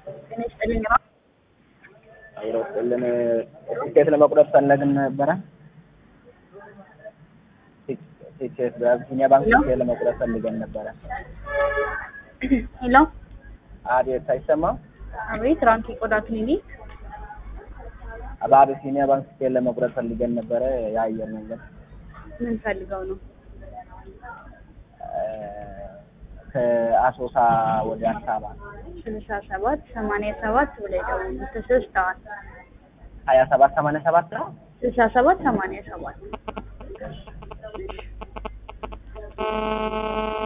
ጤና ይስጥልኝ። አብሮ ስልን ቲኬት ለመቁረጥ ፈለግን ነበረ። ቲኬት በአቢሲኒያ ባንክ ቲኬት ለመቁረጥ ፈልገን ነበረ። ሄሎ፣ አቤት፣ አይሰማም? አቤት። ራንኪ ቆዳ ክሊኒክ። በአቢሲኒያ ባንክ ቲኬት ለመቁረጥ ፈልገን ነበረ። የአየር መንገድ ምን ፈልገው ነው? ከአሶሳ ወደ አዲስ አበባ ስልሳ ሰባት ሰማንያ ሰባት ብላይ ደውሉ። ተሰስተዋል። ሀያ ሰባት ሰማንያ ሰባት ነው። ስልሳ ሰባት ሰማንያ ሰባት